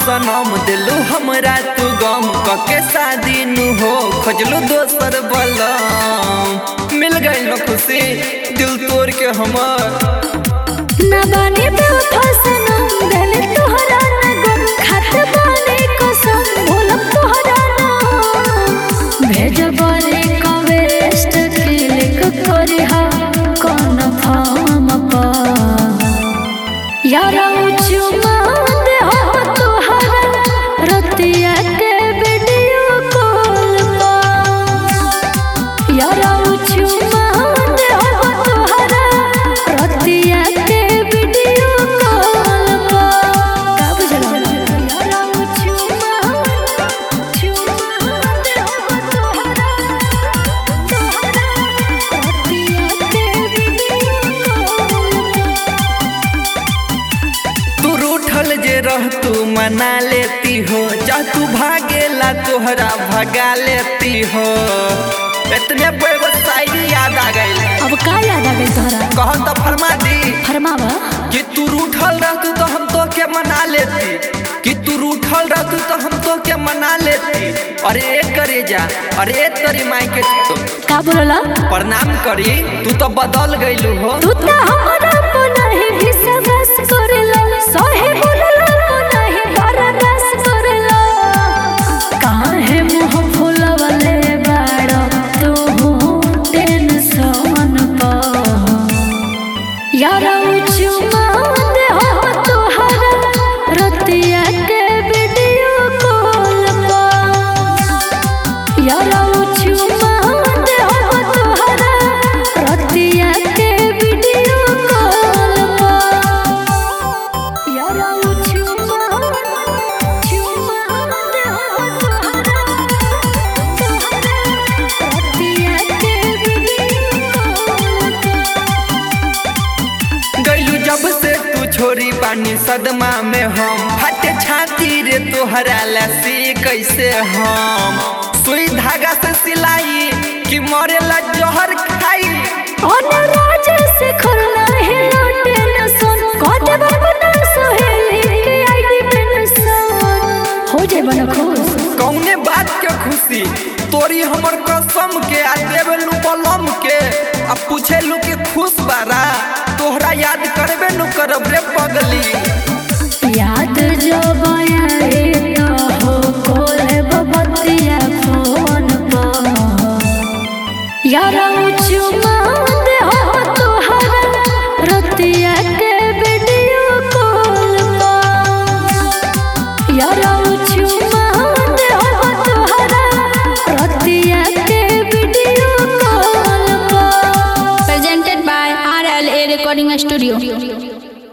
सनम दिलू हमरा तू गम कके शादी नु हो खोजलू दोसर बलम मिल गई न खुशी दिल तोड़ के हमर ना बानी बेवफा सनम दिल तोहरा ना गम खात बानी कसम भूलम तोहरा ना भेजबले कवेस्ट क्लिक करी हा कौन फार्म पर यारा चुमा दे हो तोहरा रतिया के वीडियो कॉल पर यारा चुमा दे हो तोहरा रतिया के वीडियो कॉल पर का बुझला यारा चुमा चुमा दे हो तोहरा तोहरा रतिया के वीडियो कॉल तू रूठल जे रह तू मना लेती हो जा तू भागेला तोहरा भगा लेती हो इतने बड़े शायरी याद आ गई अब का याद आ गई तोहरा कहन तो फरमा दी फरमावा कि तू रूठल रहतू तो हम तो के मना लेती कि तू रूठल रहतू तो हम तो के मना लेती अरे एक करे जा अरे एक तरी माई के तो का बोलला प्रणाम करी तू तो बदल गईलू हो तू त हमरा को नहीं विश्वास करेला सहे बोलला को नहीं बर्दाश्त करेला काहे मुंह फुलवले बाड़ तू टेंशन पर यारा चुमा दे हो तोहरा रतिया के वीडियो कॉल पर यारा चुमा दे हो तोहरा रतिया के वीडियो कॉल पर यारा चुमा चुमा दे हो तोहरा तोहरा रतिया के वीडियो कॉल पर गईलू जब से तू छोरी पानी सदमा में हम फटे छाती रे तोहरा लसी कैसे हम सुई धागा से सिलाई कि मरेला जहर खाई अनुराज से खुलना है लौटे न सुन कोटे बना सोहेली के आईडी पे न सुन हो जाए बना खुश कौने बात के खुशी तोरी हमर कसम के आ देवेलू बलम के आ पूछेलू कि खुश बारा तोहरा याद करबे नु करब रे पगली याद जो बयाए तो हो कोले बबतिया फोन पर यारा चुमा दे हो तोहरा रतिया के वीडियो कॉल पर यारा चुमा दे हो तोहरा रतिया के वीडियो कॉल पर presented by RLA Recording Studio.